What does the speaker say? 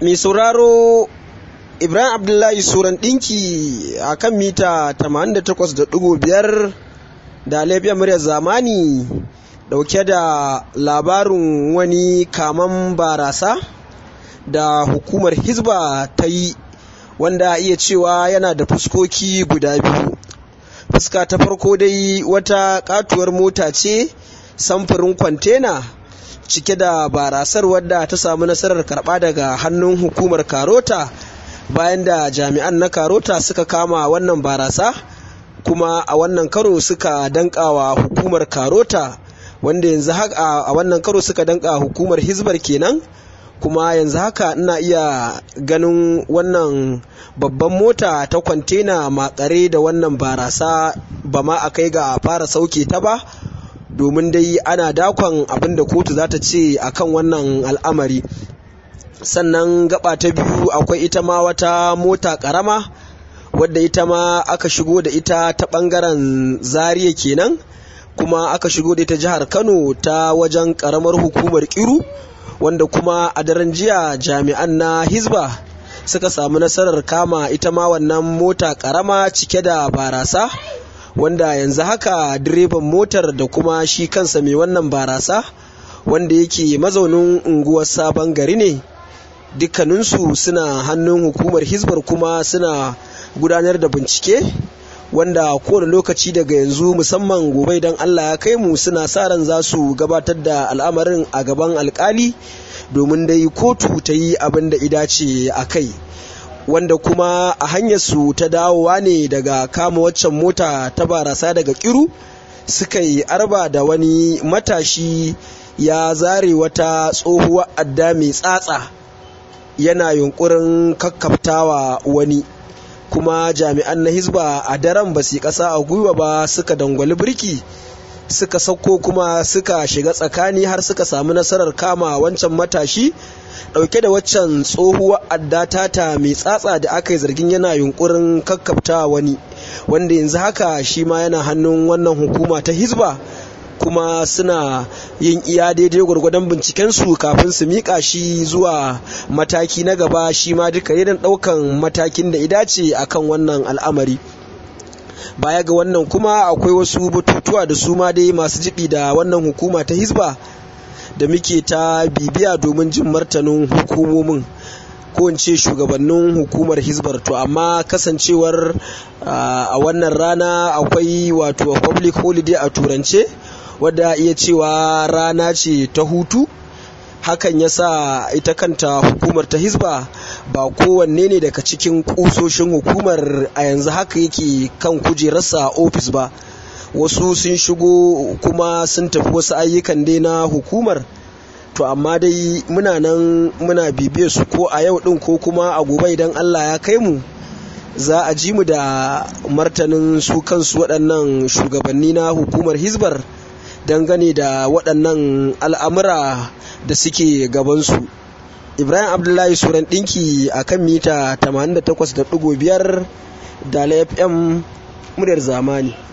mai sauraro ibrahim abdullahi suran ɗinki a kan mita 88.5 da laifiyar muryar zamani dauke da labarin wani kaman barasa da hukumar hizba ta yi wanda iya cewa yana da fuskoki guda biyu fuska ta farko dai wata katuwar mota ce samfurin kwantena cike da barasar wadda ta samu nasarar karba daga hannun hukumar karota bayan da jami'an na karota suka kama wannan barasa kuma a wannan karo suka dankawa hukumar karota wanda yanzu haka a wannan karo suka danka hukumar hizbar kenan kuma yanzu haka ina iya ganin wannan babban mota ta kwantena makare da wannan barasa ba ma a kai ga fara sauke ta ba domin dai ana dakon abin da kotu za ta ce akan wannan al'amari sannan gaba ta biyu akwai ita ma wata mota karama wadda ita ma aka shigo da ita ta bangaren zariya kenan kuma aka shigo da ita jihar kano ta wajen karamar hukumar kiru wanda kuma a daren jiya jami'an na hizba suka samu nasarar kama ita ma wannan mota karama cike da barasa wanda yanzu haka direban motar da kuma shi kansa mai wannan barasa wanda yake mazaunin unguwar sabon gari ne dukkaninsu suna hannun hukumar hizbar kuma suna gudanar da bincike wanda kowane lokaci daga yanzu musamman gobe idan Allah ya kai mu suna sa ran za su gabatar da al'amarin a gaban alkali domin dai kotu ta yi abin da idace a kai wanda kuma a hanyar su ta dawowa ne daga kama waccan mota ta barasa daga kiru suka yi arba da wani matashi ya zare wata tsohuwar adda mai tsatsa yana yunkurin kakkaftawa wani kuma jami'an na hizba a daren ba su kasa a gwiwa ba suka dangwali birki suka sauko kuma suka shiga tsakani har suka samu nasarar kama wancan matashi dauke da waccan tsohuwar adda tata mai tsatsa da aka yi zargin yana yunkurin kakkafta wani wanda yanzu haka shi ma yana hannun wannan hukuma ta hizba kuma suna yin iya daidai gwargwadon bincikensu kafin su miƙa shi zuwa mataki na gaba shi ma duka irin ɗaukan matakin da idace akan wannan al'amari baya ga wannan kuma akwai wasu batutuwa da su ma dai masu jibi da wannan hukuma ta hizba da muke ta bibiya domin jin martanin hukumomin ko in ce shugabannin hukumar hizbar to amma kasancewar a wannan rana akwai wato public holiday a turance wadda iya cewa rana ce ta hutu hakan ya sa ita kanta hukumar ta hizba ba kowanne ne daga cikin kusoshin hukumar a yanzu haka yake kan kujerarsa ofis ba wasu sun shigo kuma sun tafi wasu ayyukan dai na hukumar to amma dai muna nan muna bibiyar su ko a yau din ko kuma a gobe idan allah ya kai mu za a ji mu da martanin su kansu waɗannan shugabanni na hukumar hizbar dangane da waɗannan al'amura da suke gabansu ibrahim abdullahi suran ɗinki a kan mita 88.5 da fm muryar zamani